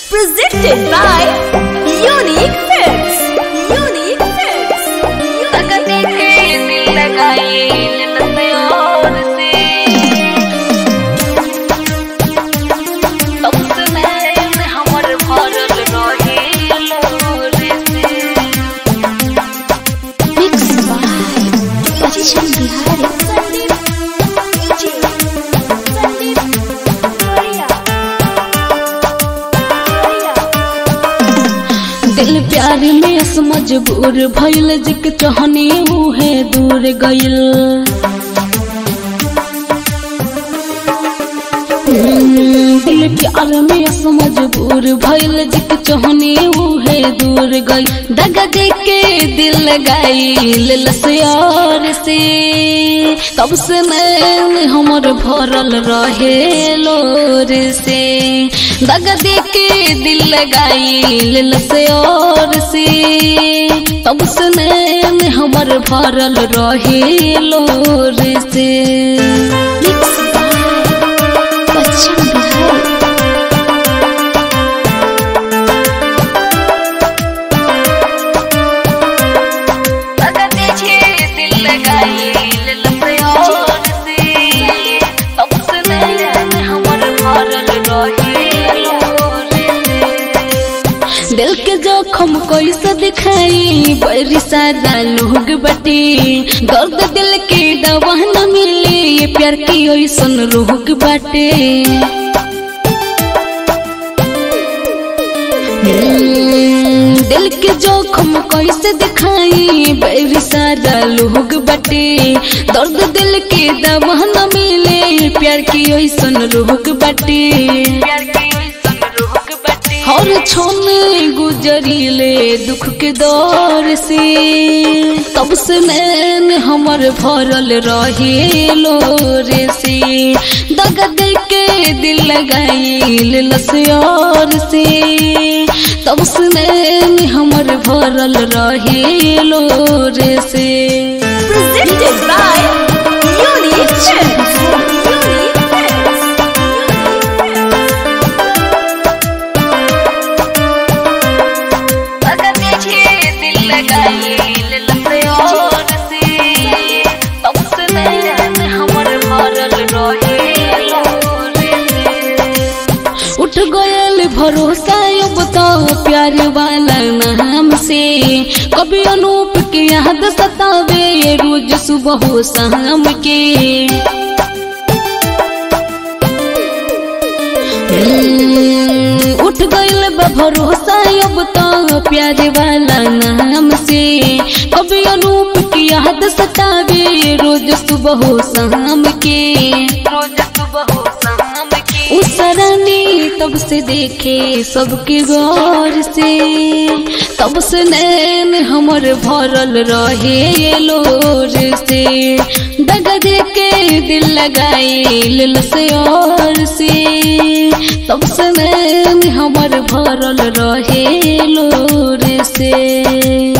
Presented by Unique Films. Unique Films. तकने के दिल लगाए ललते और से तुमसे मैं हमर भरल रहे लोर से Mixed by Bachchan Bihari. दिल प्यार में अस मजबूर भइल जिक चहनी उहे दूर गइल हम्म, दिल प्यार में अस मजबूर भइल जिक चहनी उहे दूर गइल दगा दे के दिल लगाइल लसयार से तब से मैं हमर भरल रहे लोर से दगा दे के दिल लगाइल लसयार से तब से मैं हमर भरल रहे लोर से पश्चिम बिहार तकने के दिल लगाए ललते और से तुमसे मैं हमर भरल रहे लोर से दिल के जोखम कैसे दिखाई बड़ी सारा लोग बटे दर्द दिल के दवा न मिले ये प्यार की ऐसन रोग बाटे हम्म, दिल के जोखम कैसे दिखाई बड़ी सारा लोग बटे दर्द दिल के दवा न मिले ये प्यार की ऐसन रोग बाटे प्यार की संग रोक बटे हर छोने गुजरीले दुख के दौर से तब से नैन हमर भरल रहे लोर से दगा दे के दिल लगाइल लसयार से तब से नैन हमर भरल रहे लोर से Presented by Unique Films. Unique Films. तकने के दिल लगाए ललते और से तुमसे मैं हमर भरल रहे लोर से उठ गयल भरोसा अब तो प्यार वाला नाम से कभी अनूप के याद सतावे रोज सुबह हो शाम के हम्म, उठ गयल बा भरोसा अब तो प्यार वाला नाम से कभी अनूप की याद सतावे रोज सुबह हो शाम के रोज सुबह हो शाम के उस रानी तब से देखे सबके गौर से तब से नैन हमर भरल रहे लोर से दगा दे के दिल लगाइल से और से तब से नैन हमर भरल रहे लोर से